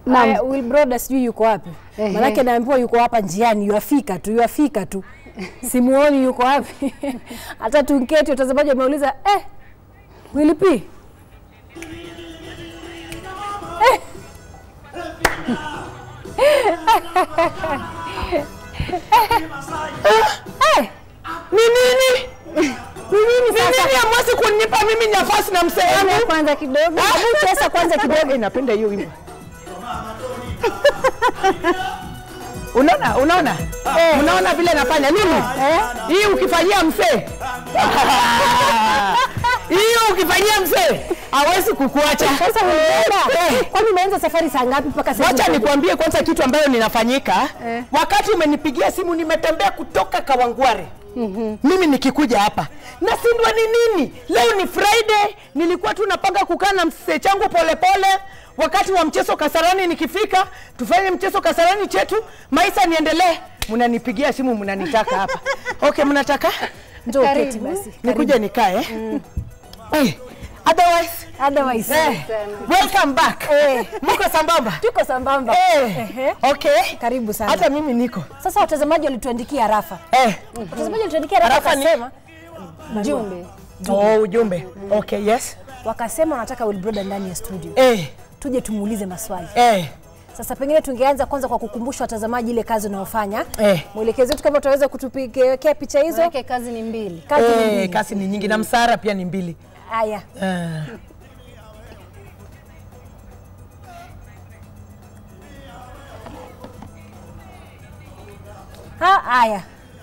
Naam. Haya, Will Broda sijui yuko wapi, Ehe. manake naambiwa yuko hapa njiani, yuafika tu, yuafika tu, simuoni yuko wapi. Hata tunketi watazamaji wameuliza eh, Will P Eh. Eh. Ni nini? Ni nini Ni sasa? nini hamwezi kunipa mimi nafasi na mzee Hebu wangu? kwanza kidogo, hebu cheza kwanza kidogo. Eh, napenda hiyo wimbo. Unaona, unaona? Unaona vile nafanya nini? Eh? Hii ukifanyia mzee. Hiyo ukifanyia mzee hawezi kukuacha. Sasa Will Broda, kwani umeanza safari saa ngapi mpaka sasa? Wacha hivi? nikwambie kwanza kitu ambayo ninafanyika Eh. wakati umenipigia simu, nimetembea kutoka Kawangware mimi nikikuja hapa nasindwa ni nini. Leo ni Friday, nilikuwa tu napanga kukaa na msee changu polepole wakati wa mchezo Kasarani. Nikifika tufanye mchezo Kasarani chetu, maisha niendelee. Mnanipigia simu, mnanitaka hapa. Okay, mnataka Njoo Karibu. keti basi. nikuje nikae eh? Otherwise, Otherwise, eh, welcome back. Eh. Mko sambamba? tuko sambamba. Eh, Ehe. okay. Karibu sana. Hata mimi niko. Sasa watazamaji walituandikia rafa, Eh. watazamaji walituandikia rafa Rafa ni- wakasema Jumbe. Oh, ujumbe. Okay, yes. wakasema wanataka Will Broda ndani ya studio, Eh, tuje tumuulize maswali. eh. Sasa pengine tungeanza kwanza kwa kukumbusha watazamaji ile kazi unayofanya. Eh. Mwelekezi wetu kama utaweza kutupigia picha hizo. Manake kazi ni mbili. Kazi ni Eh, mbili. kasi ni nyingi na msara pia ni mbili. Haya, Eh. Ha, haya.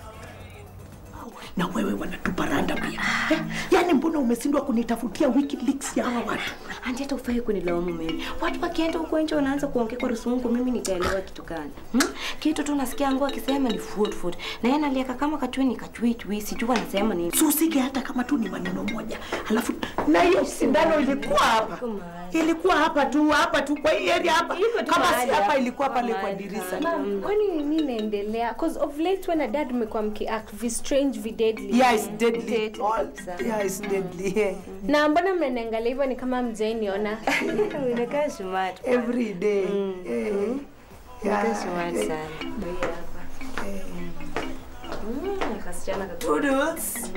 na wewe wanatupa randa pia eh? Yaani mbona umeshindwa kunitafutia WikiLeaks ya hawa watu? Anti, hata ufai kunilaumu mimi. Watu wakienda huko nje wanaanza kuongea kwa rusungu, mimi nitaelewa kitu gani? Hmm? Kitu tu nasikia ngo akisema ni food food. Na yeye analieka kama kachui ni kachui chui, sijui anasema nini. Susige hata kama tu ni maneno moja, alafu na hiyo sindano ilikuwa hapa, Iko mahali. ilikuwa hapa tu hapa tu kwa hii area hapa, Iko tu kama si mahali hapa hapa. ilikuwa pale kwa Mahali dirisha. hapa. Ma'am, kwani nini inaendelea? Cause of late when a dad mmekuwa mkiact vi strange vi deadly. Yeah, it's deadly. Deadly All, kabisa. yeah, it's deadly. Yeah. Na mbona mnaniangalia hivyo ni kama mjainiona? Unakaa smart. Every day. Eh. Unakaa Yeah. smart sana. Ndio hii hapa. Mm, kasichana katu. Toodles.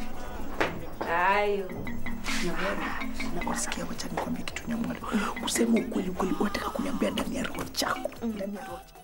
Ayo. Na usikia, wacha nikwambie kitu nyamwalo. Kusema ukweli ukweli, unataka kuniambia ndani ya roho chako. Ndani ya roho chako.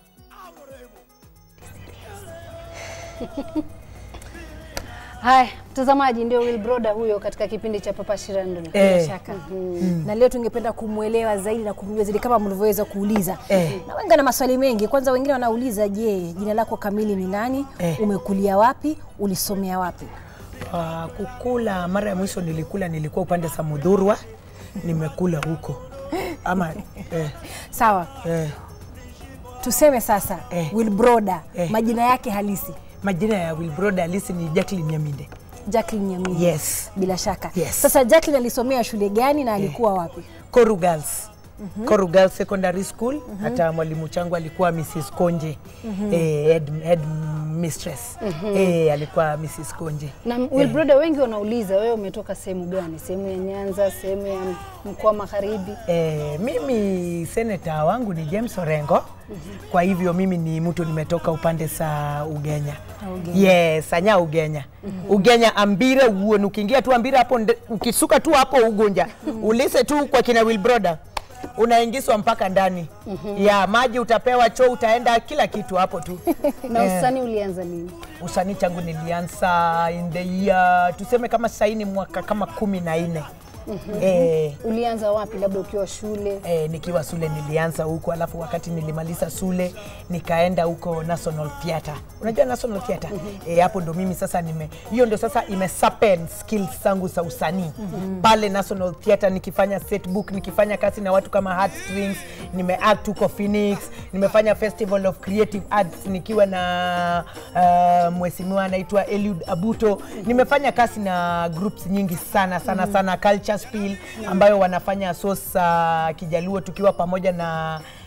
Haya, mtazamaji, ndio Will Broda huyo katika kipindi cha Papa Shirandula. Eh. shaka na leo tungependa kumwelewa zaidi na kumjua zaidi kama mlivyoweza kuuliza Eh. na wengi na maswali mengi kwanza wengine wanauliza je jina lako kamili ni nani Eh. umekulia wapi ulisomea wapi Uh, kukula mara ya mwisho nilikula nilikuwa upande za Mudhurwa, nimekula huko ama eh, sawa eh, tuseme sasa Eh. Will Broda Eh. majina yake halisi majina ya Wilbrod halisi ni Jacqueline Nyaminde. Jacqueline Nyamini Yes. bila shaka Yes. sasa Jacqueline alisomea shule gani na alikuwa wapi Koru Girls. Koru Girls Secondary School. Hata mwalimu changu alikuwa Mrs. Konje. Eh, head, head mistress. Eh, alikuwa Mrs. Konje. Na Will Broda, wengi wanauliza wewe umetoka sehemu gani? Sehemu ya Nyanza, sehemu ya mkoa magharibi? Eh, mimi seneta wangu ni James Orengo. Kwa hivyo mimi ni mtu nimetoka upande sa Ugenya. Yes, anya Ugenya. Ugenya ambire uone ukiingia tu ambire hapo nde- ukisuka tu hapo ugonja. Ulise tu kwa kina Wilbroda. Unaingizwa mpaka ndani. Ya maji utapewa, choo utaenda, kila kitu hapo tu. Na Eh. usanii ulianza lini? Usanii changu nilianza in the year tuseme kama saini mwaka kama kumi na nne. Eh, Ulianza wapi? Labda ukiwa shule? eh, nikiwa shule nilianza huko, alafu wakati nilimaliza shule nikaenda huko National Theatre. Unajua National Theatre? Eh, hapo ndo mimi sasa nime hiyo ndo sasa imesapen skills zangu za usanii pale National Theatre, nikifanya setbook, nikifanya kazi na watu kama Heartstrings, nimeact huko Phoenix, nimefanya Festival of Creative Arts nikiwa na uh, mheshimiwa anaitwa Eliud Abuto. Nimefanya kazi na groups nyingi sana sana sana Culture Spill ambayo wanafanya sosa Kijaluo tukiwa pamoja na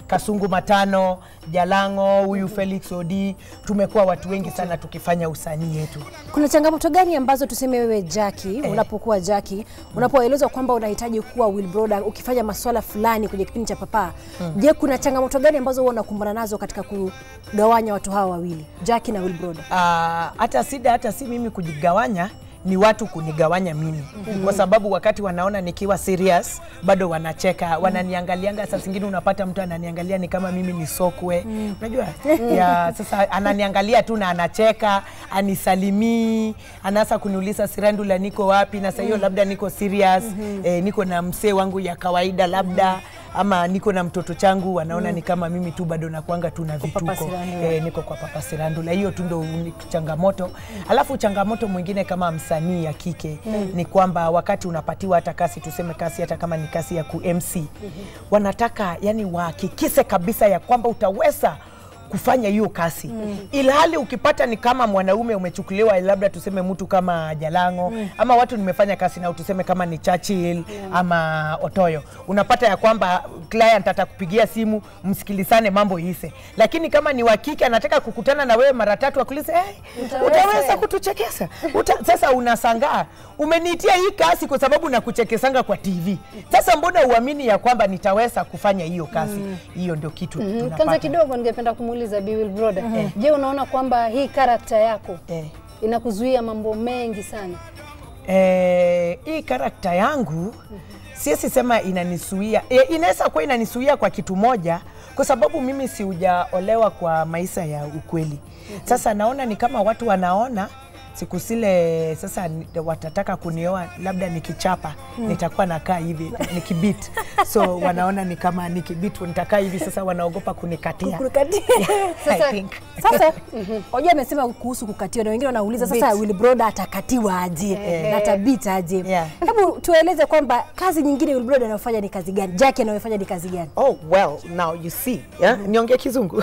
Kasungu Matano, Jalango, huyu Felix Odi, tumekuwa watu wengi sana tukifanya usanii yetu. Kuna changamoto gani ambazo tuseme wewe Jackie, unapokuwa Jackie, unapoelezwa kwamba unahitaji kuwa Wilbroda ukifanya maswala fulani kwenye kipindi cha Papaa, je, kuna changamoto gani ambazo huwa unakumbana nazo katika kugawanya watu hawa wawili, Jackie na Wilbroda? Ah, hata sida hata si mimi kujigawanya ni watu kunigawanya mimi mm-hmm. kwa sababu wakati wanaona nikiwa serious bado wanacheka wananiangalianga saa zingine unapata mtu ananiangalia ni kama mimi ni sokwe mm. unajua ya sasa ananiangalia tu na anacheka anisalimii anaanza kuniuliza sirandula niko wapi na saa hiyo labda niko serious mm-hmm. eh, niko na msee wangu ya kawaida labda ama niko na mtoto changu wanaona ni kama mimi tu bado nakwanga tu na Papa vituko Sirandula. eh, niko kwa Papa Sirandula. Hiyo tu ndo uni- changamoto. Alafu changamoto mwingine kama msanii ya kike ni kwamba wakati unapatiwa hata kasi, tuseme kasi, hata kama ni kasi ya ku MC wanataka yani wahakikise kabisa ya kwamba utaweza kufanya hiyo kasi mm. ilhali ukipata ni kama mwanaume umechukuliwa labda tuseme mtu kama Jalango mm. ama watu nimefanya kasi nao tuseme kama ni Churchill ama Otoyo, unapata ya kwamba client atakupigia simu msikilizane, mambo ise, lakini kama ni wa kike anataka kukutana na wewe mara tatu akuulize hey, utaweza kutuchekesha Uta, sasa unasangaa umeniitia hii kasi kwa sababu nakuchekesanga kwa TV. Sasa mbona uamini ya kwamba nitaweza kufanya hiyo kasi? Hiyo ndio kitu Mm, tunapata. Kwanza kidogo ningependa kumuuliza Bi Wilbroda. Je, unaona kwamba hii karakta yako Eh. inakuzuia mambo mengi sana? eh, hii karakta yangu siwezi sema inanisuia e, inaweza kuwa inanisuia kwa kitu moja kwa sababu mimi siujaolewa kwa maisha ya ukweli sasa naona ni kama watu wanaona siku zile sasa ni- watataka kunioa labda nikichapa nitakuwa nakaa hivi nikibit so wanaona ni kama nikibit nitakaa hivi sasa wanaogopa kunikatia I think. Sasa hoja amesema kuhusu kukatiwa na wengine wanauliza sasa Beat. Wilbroda atakatiwa aje na atabit aje? Yeah. Hebu tueleze kwamba kazi nyingine Wilbroda anayofanya ni kazi gani? Jackie anayofanya ni kazi gani? Oh, well, now you see. Yeah? Niongee kizungu.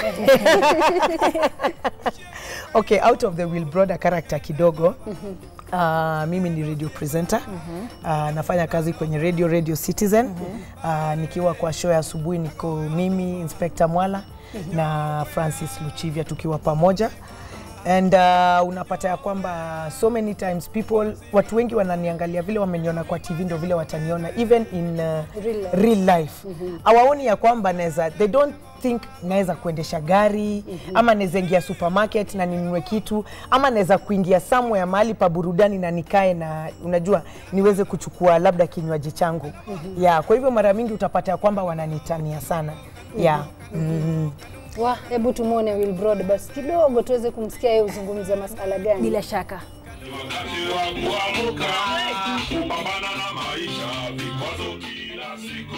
okay, out of the Will Brother character kidogo. Uh, mimi ni radio presenter uh, nafanya kazi kwenye radio Radio Citizen uh, nikiwa kwa show ya asubuhi niko mimi Inspector Mwala na Francis Luchivia tukiwa pamoja and uh, unapata ya kwamba so many times people watu wengi wananiangalia vile wameniona kwa TV ndio vile wataniona even in uh, Real life. real life hawaoni ya kwamba naweza they don't think naweza kuendesha gari ama naweza ingia supermarket na ninunue kitu ama naweza kuingia somewhere mahali pa burudani na nikae na unajua niweze kuchukua labda kinywaji changu yeah, kwa hivyo mara mingi utapata ya kwamba wananitania sana yeah. mm. Wa, hebu tumwone Wilbroda basi kidogo tuweze kumsikia yeye uzungumza masala gani. Bila shaka Wakati wa kuamka, kupambana na maisha, vikwazo kila siku.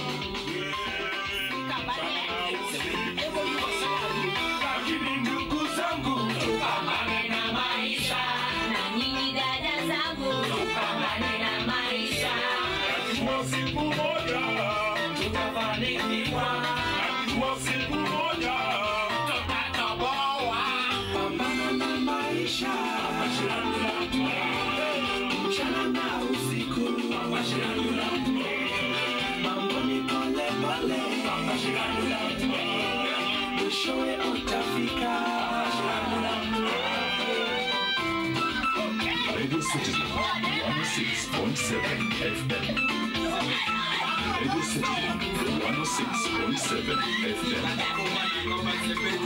Lakini ndugu zangu, tupambane na maisha. Najua siku moja tutafanikiwa. Najua siku moja tutatoboa. Pambana na maisha. Mchana na usiku. Mambo ni pole pole. Mwishowe utafika. Radio Citizen 106.7 FM. Radio Citizen 106.7 FM.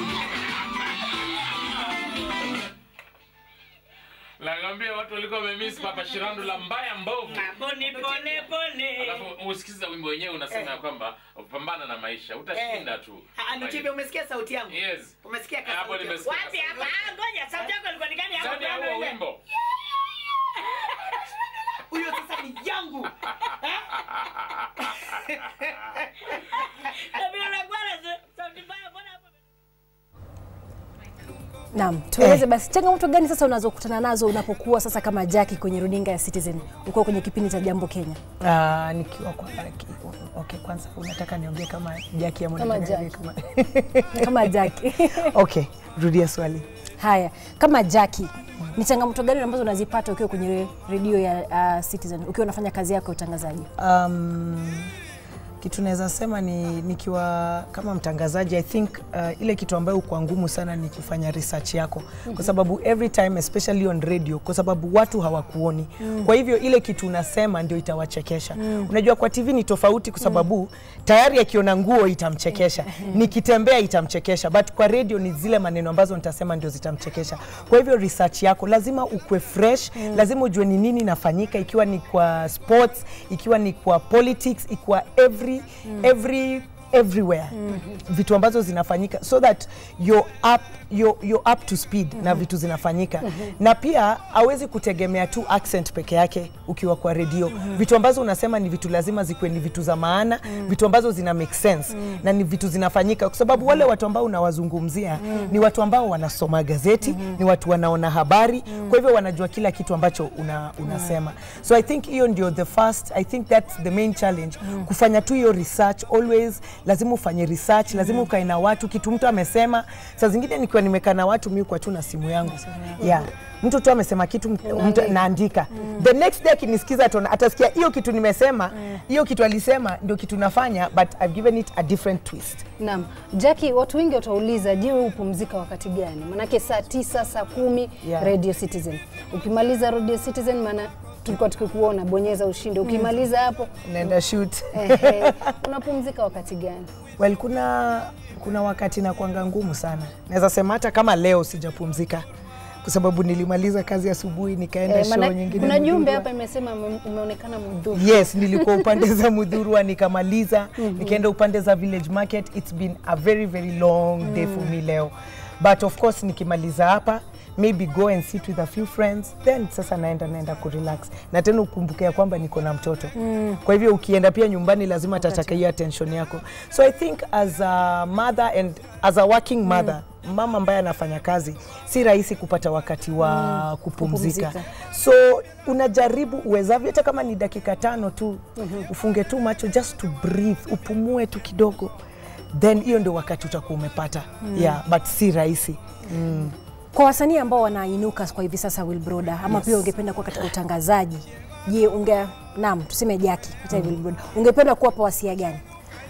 Nakwambia watu walikuwa wamemiss Papa Shirandula mbaya mbovu. Pone pone pone. Alafu usikiza wimbo wenyewe unasema ya kwamba pambana na maisha, utashinda tu. Anuchivya, umesikia sauti yangu? Yes. Umesikia ka Hapo sauti yangu? nimesikia Wapi hapa? Ah, ngoja, sauti yako ilikuwa ni gani hapo? Sauti ya huo Tuambie. wimbo. Huyo sasa ni yangu. Na vile unakuwa na sauti mbaya, mbona hapo? Naam, tueleze basi changamoto gani sasa unazokutana nazo unapokuwa sasa kama Jackie kwenye runinga ya Citizen, uko kwenye kipindi cha Jambo Kenya? Uh, nikiwa kwa ki- okay, kwanza unataka niongee kama Jackie ama Kama unataka niongee Jackie. kama Kama Jackie. okay, rudia swali. Haya, kama Jackie, ni changamoto gani ambazo unazipata ukiwa kwenye redio ya uh, Citizen ukiwa unafanya kazi yako ya utangazaji? Um, kitu naweza sema ni nikiwa kama mtangazaji I think uh, ile kitu ambayo kwa ngumu sana ni kufanya research yako kwa sababu every time especially on radio kwa sababu watu hawakuoni kwa hivyo ile kitu unasema ndio itawachekesha unajua kwa TV ni tofauti kwa sababu tayari akiona nguo itamchekesha nikitembea itamchekesha but kwa radio ni zile maneno ambazo nitasema ndio zitamchekesha kwa hivyo research yako lazima ukwe fresh lazima ujue ni nini inafanyika ikiwa ni kwa sports ikiwa ni kwa politics ikiwa every every everywhere vitu ambazo zinafanyika so that you're up, you're, you're up to speed na vitu zinafanyika na pia hawezi kutegemea tu accent peke yake ukiwa kwa redio vitu ambazo unasema ni vitu lazima zikuwe ni vitu za maana vitu ambazo zina make sense na ni vitu zinafanyika kwa sababu wale watu ambao unawazungumzia ni watu ambao wanasoma gazeti ni watu wanaona habari kwa hivyo wanajua kila kitu ambacho una, unasema so i think hiyo ndio the first i think that's the main challenge kufanya tu hiyo research always lazima ufanye research lazima ukae na watu kitu mtu amesema saa zingine nikiwa nimekaa na watu mi kwa tu na simu yangu yeah mtu tu amesema kitu mtu- mtu naandika the next day akinisikiza atona- atasikia hiyo kitu nimesema hiyo kitu alisema ndio kitu nafanya but I've given it a different twist Naam. Jackie, watu wengi watauliza, je, wewe hupumzika wakati gani? Manake saa tisa, saa kumi Yeah. Radio Citizen. Ukimaliza Radio Citizen, maana tulikuwa tukikuona bonyeza ushinde. Ukimaliza hapo naenda shoot ehe, unapumzika wakati gani? well kuna kuna wakati na kwanga ngumu sana naweza sema hata kama leo sijapumzika kwa sababu nilimaliza kazi asubuhi nikaenda Eh, show maana nyingine kuna jumbe Mudhurwa. hapa imesema ume- umeonekana mudhuru. yes nilikuwa upande za mudhurwa nikamaliza nikaenda upande za village market it's been a very very long day for me leo but of course nikimaliza hapa maybe go and sit with a few friends then sasa naenda naenda kurelax na tena ukumbuke ya kwamba niko na mtoto kwa hivyo ukienda pia nyumbani lazima atataka hiyo attention yako so i think as a mother and as a working mother mama ambaye anafanya kazi si rahisi kupata wakati wa kupumzika. kupumzika. so unajaribu uwezavyo hata kama ni dakika tano tu ufunge tu macho just to breathe upumue tu kidogo then hiyo ndio wakati utakuwa umepata yeah, but si rahisi Kwa wasanii ambao wanainuka kwa hivi sasa Wilbroda, ama pia ungependa kuwa katika utangazaji, je, unge naam, tuseme Jaki hata Wilbroda, ungependa kuwapa wasia gani?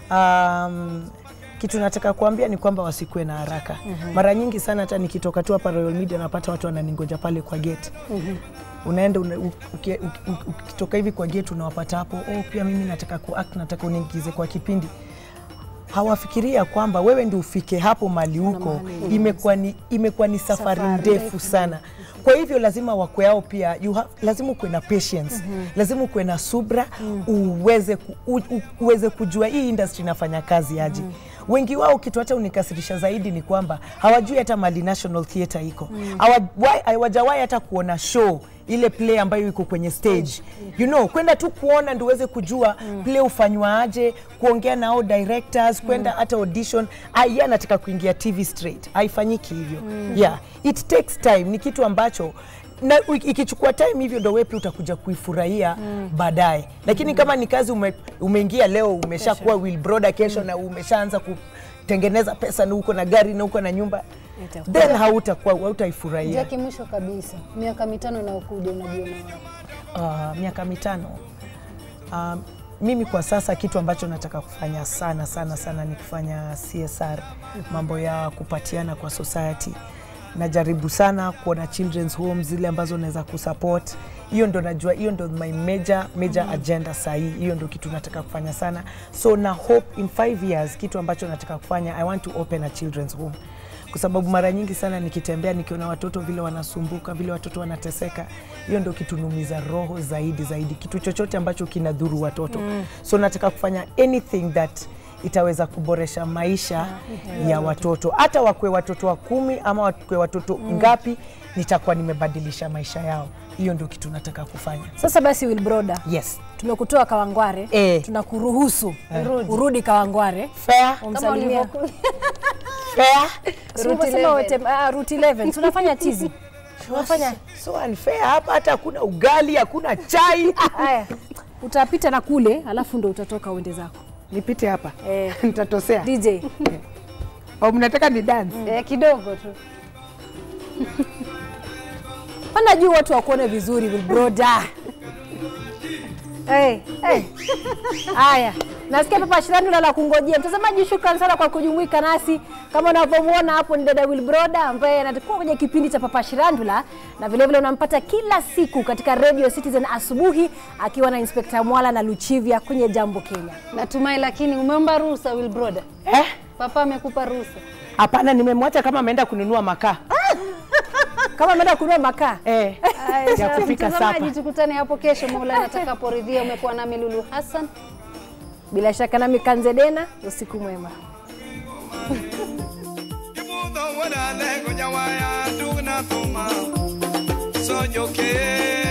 um, kitu nataka kuambia ni kwamba wasikuwe na haraka mara nyingi sana hata nikitoka tu hapa Royal Media napata watu wananingoja pale kwa gate unaenda una, u- uki- uki- uki- ukitoka hivi kwa gate unawapata hapo oh, pia mimi nataka kuact nataka uniingize kwa kipindi hawafikiria kwamba wewe ndio ufike hapo mali huko imekuwa ni, imekuwa ni safari, Safari ndefu ndefu. sana kwa hivyo lazima wakwe yao pia you have, lazima ukuwe na patience lazima ukuwe na subra uweze, ku, u, u, uweze kujua hii industry inafanya kazi aje wengi wao kitu hata unikasirisha zaidi ni kwamba hawajui hata mali National Theatre iko Hawajawai- hawajawahi hata kuona show ile play ambayo iko kwenye stage you know kwenda tu kuona ndio uweze kujua play ufanywa aje kuongea nao directors kwenda hata audition ah, yeye anataka kuingia TV straight haifanyiki hivyo yeah it takes time ni kitu ambacho na u- ikichukua time hivyo ndo wepi utakuja kuifurahia baadaye lakini kama ni kazi ume, umeingia leo umeshakuwa Wilbroda kesho na umeshaanza kutengeneza pesa na uko na gari na uko na nyumba then hautakuwa hautaifurahia Jackie, mwisho kabisa, miaka mitano inayokuja unajiona wapi? uh, miaka mitano um, mimi kwa sasa kitu ambacho nataka kufanya sana sana sana ni kufanya CSR, mambo ya kupatiana kwa society. Najaribu sana kuona children's homes zile ambazo naweza kusupport. Hiyo ndo najua, hiyo ndo my major major agenda sahii. Hiyo ndo kitu nataka kufanya sana, so na hope in five years kitu ambacho nataka kufanya, I want to open a children's home kwa sababu mara nyingi sana nikitembea nikiona watoto vile wanasumbuka vile watoto wanateseka, hiyo ndio kitunumiza roho zaidi zaidi, kitu chochote ambacho kinadhuru watoto mm. So nataka kufanya anything that itaweza kuboresha maisha ya watoto, hata wakwe watoto wa kumi ama wakwe watoto ngapi, nitakuwa nimebadilisha maisha yao. Hiyo ndio kitu nataka kufanya. Sasa basi Wilbroda, Yes, tumekutoa Kawangware Eh. tunakuruhusu urudi Kawangware fair, umsalimia fair. Si umesema wote- ah, route 11 tunafanya tizi tunafanya So unfair hapa, hata hakuna ugali, hakuna chai. haya utapita na kule alafu ndo utatoka uende zako Nipite hapa eh, nitatosea DJ au mnataka ni dance? Eh, kidogo tu. pana juu watu wakuone vizuri Wilbroda hey, hey. haya Nasikia Papa Shirandula la kungojea. Mtazamaji, shukrani sana kwa kujumuika nasi. Kama unavyomwona hapo ni dada Wilbroda ambaye anatakuwa kwenye kipindi cha Papa Shirandula na vile vile unampata kila siku katika Radio Citizen asubuhi akiwa na Inspector Mwala na Luchivia kwenye Jambo Kenya. Natumai, lakini umeomba ruhusa Wilbroda? Eh? Papa amekupa ruhusa? Hapana, nimemwacha kama ameenda kununua makaa Kama ameenda kununua makaa eh, Aya, ya kufika mtazamaji, sapa. tukutane hapo kesho Maulana atakaporidhia. Umekuwa nami Lulu Hassan. bila shaka nami Kanzedena, usiku mwema. Soy yo que